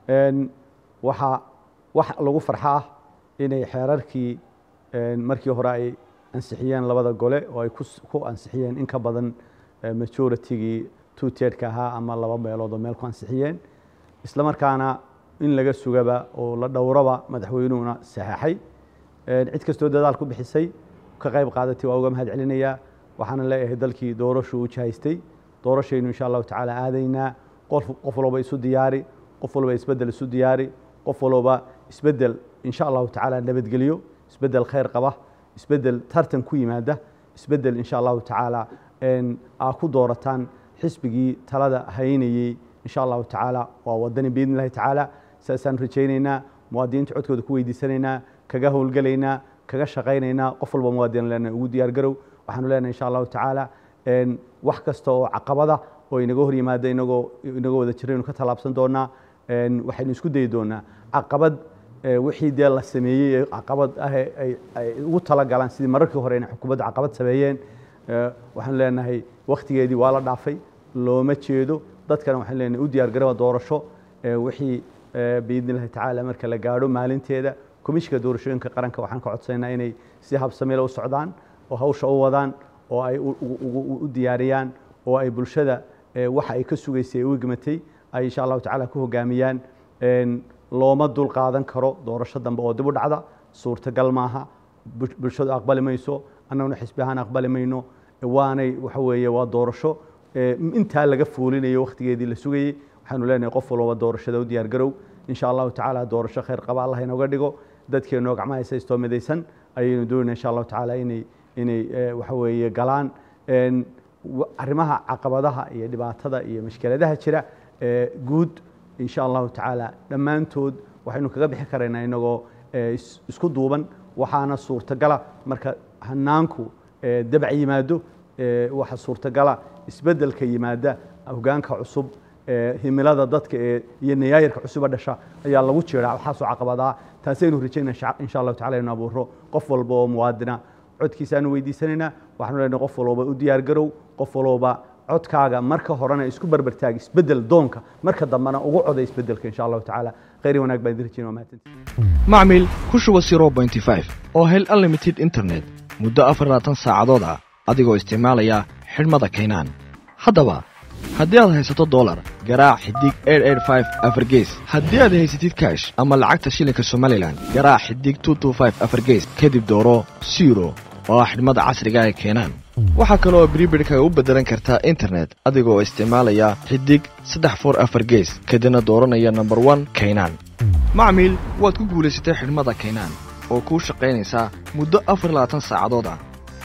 waxaa wax lagu farxa ah inay xeerarkii markii hore ay ansixiyeen labada gole oo ay ku ansixiyeen in ka badan majoritygii two tedka ahaa ama laba meelood oo meel ku ansixiyeen isla markaana in laga sugaba oo la dhowraba madaxweynuhuna saxeexay cid kastoo dadaal ku bixisay ka qayb qaadatay waa uga mahad celinayaa waxaana leeyahay dalkii doorashu u jahaystay doorashaynu insha allahu tacaala aadaynaa qof qof walba isu diyaari qof walba isbedel isu diyaari qof walba isbedel insha allahu tacaala nabadgelyo isbedel khayr qaba isbedel tartan ku yimaada isbedel insha allahu tacaala aa ku doorataan xisbigii talada haynayey insha allahu tacaala waa wadani biidn illahi tacaala saasaan rajaynaynaa muwaadiniinta codkooda ku weydiisanaynaa kaga howlgelaynaa kaga shaqaynaynaa qof walba muwaadin lena ugu diyaar garow waxaanu leenahay insha allahu tacaala wax kasta oo caqabada oo inaga hor yimaada inagoo inagoo wada jiraynu ka tallaabsan doonaa waxaynu isku dayi doonaa caqabad wixii dee la sameeyey ee caqabad ah ay ugu talagalaan sidii mararkii hore inay xukuumadda caqabad sameeyeen waxaanu leenahay wakhtigeedii waa la dhaafay looma jeedo dadkana waxaanu leenahay u diyaar garaba doorasho wixii biidni illahi tacaala marka la gaadho maalinteeda komishinka doorashooyinka qaranka waxaan ka codsaynaa inay si habsamile u socdaan oo hawsha u wadaan oo ay u diyaariyaan oo ay bulshada waxa ay ka sugaysay ay u egmatay ay insha allahu tacaala ku hogaamiyaan looma dul qaadan karo doorasho dambe oo dib u dhacda suurtagal maaha bulshadu aqbali mayso annaguna xisbi ahaan aqbali mayno waanay waxa weeye waa doorasho intaa laga fuulinayo wakhtigeedii la sugayey waxaanu leenahay qof walbaba doorashada u diyaar garow insha allahu tacaala doorasho khayr qaba allah inooga dhigo dadkeenoo gacmaha haysaystoo midaysan ayaynu doonayna insha allahu tacaala inay inay waxa weeye galaan arrimaha caqabadaha iyo dhibaatada iyo mashkeladaha jira guud insha allahu tacaala dhammaantood waxaynu kaga bixi karaynaa inagoo isku duuban waxaana suurtagala marka hanaanku dabac yimaado waxa suurtagala isbedelka yimaada hogaanka cusub himilada dadka ee iyo nayaayirka cusuba dhasha ayaa lagu jiraa waxaasoo caqabadaa taasaynu rajaynaa insha allahu tacala inu abuuro qof walba oo muwaadina codkiisaanu weydiisanaynaa waxaanu leenahay qof walba u diyaar garow qof walba codkaaga marka horena isku barbartaag isbedel doonka marka dambena ugu coda isbedelka insha allahu tacaala khayr wanaag baan idin rajayna waa mahadsantihin macmil ku shuba zero bointy five oo hel unlimited internet muddo afar labaatan saacadood ah adigoo isticmaalaya xidhmada kaynaan haddaba haddii aad haysato dolar garaac xidig afargees haddii aad haysatid kaash ama lacagta shilinka somalilan garaac xidig afargees kadib dooro siro oo ah xidhmada casriga ee keenaan waxaa kale oo bribidhkaga u beddelan kartaa internet adigoo isticmaalaya xidig saddex for afar gees kadibna dooranaya nomber one kaynaan macmiil waad ku guulaysatay xidhmada kaynaan oo kuu shaqaynaysaa muddo afar labaatan saacadood ah